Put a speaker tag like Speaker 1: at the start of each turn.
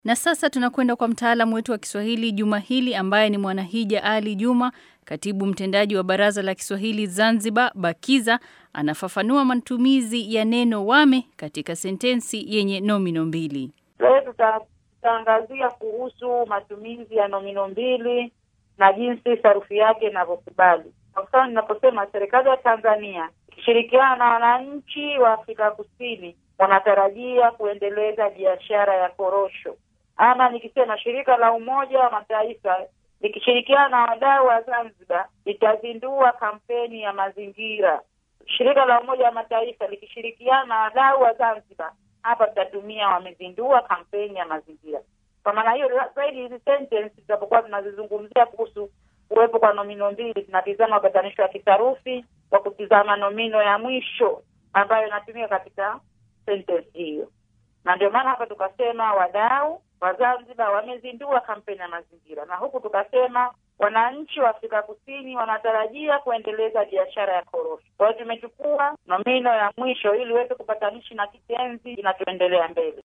Speaker 1: Na sasa tunakwenda kwa mtaalamu wetu wa Kiswahili juma hili ambaye ni Mwanahija Ali Juma, katibu mtendaji wa Baraza la Kiswahili Zanzibar BAKIZA, anafafanua matumizi ya neno wame katika sentensi yenye nomino mbili.
Speaker 2: Leo tutaangazia kuhusu matumizi ya nomino mbili na jinsi sarufi yake inavyokubali. Kwa mfano, ninaposema serikali ya Tanzania ikishirikiana na wananchi wa Afrika Kusini wanatarajia kuendeleza biashara ya korosho, ama nikisema shirika la Umoja wa Mataifa likishirikiana na wadau wa Zanzibar litazindua kampeni ya mazingira. Shirika la Umoja wa Mataifa likishirikiana na wadau wa Zanzibar, hapa tutatumia wamezindua kampeni ya mazingira. Kwa maana hiyo, zaidi hizi sentence tutapokuwa tunazizungumzia kuhusu kuwepo kwa nomino mbili, tunatizama upatanisho wa kisarufi kwa kutizama nomino ya mwisho ambayo inatumika katika sentence hiyo, na ndio maana hapa tukasema wadau wa Zanzibar wamezindua kampeni ya mazingira, na huku tukasema wananchi wa Afrika Kusini wanatarajia kuendeleza biashara ya korosho. Kwa hiyo tumechukua nomino ya mwisho ili iweze kupatanishi na kitenzi kinachoendelea mbele.